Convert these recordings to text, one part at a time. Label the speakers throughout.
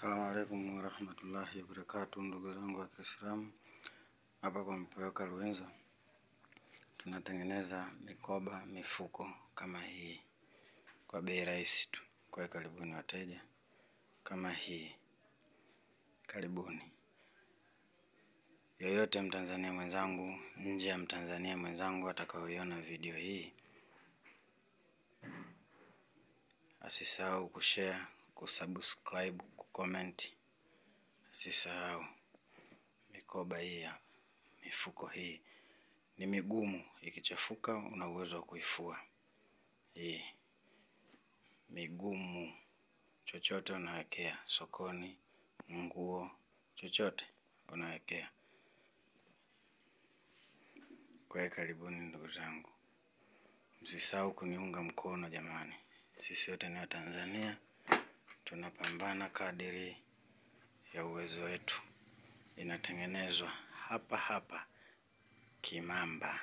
Speaker 1: Assalamu alaikum warahmatullahi wabarakatuh, ndugu zangu wa Kiislamu, hapa kwa Mpeweka Luenzo tunatengeneza mikoba, mifuko kama hii kwa bei rahisi tu. Kwa hiyo karibuni wateja, kama hii, karibuni. Yoyote Mtanzania mwenzangu, nje ya Mtanzania mwenzangu atakaoiona video hii, asisahau kushare, kusubscribe, kucomment, asisahau mikoba hii hapa, mifuko hii ni migumu, ikichafuka una uwezo wa kuifua. Hii migumu, chochote unawekea sokoni, nguo, chochote unawekea. Kwa hiyo karibuni ndugu zangu, msisahau kuniunga mkono jamani. Sisi wote ni Watanzania, tunapambana kadiri ya uwezo wetu. Inatengenezwa hapa hapa Kimamba,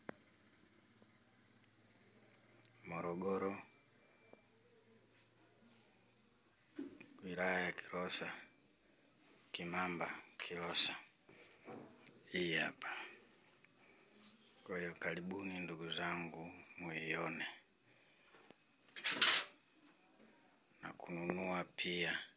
Speaker 1: Morogoro, wilaya ya Kilosa, Kimamba, Kilosa. Hii hapa. Kwa hiyo karibuni ndugu zangu, muione na kununua pia.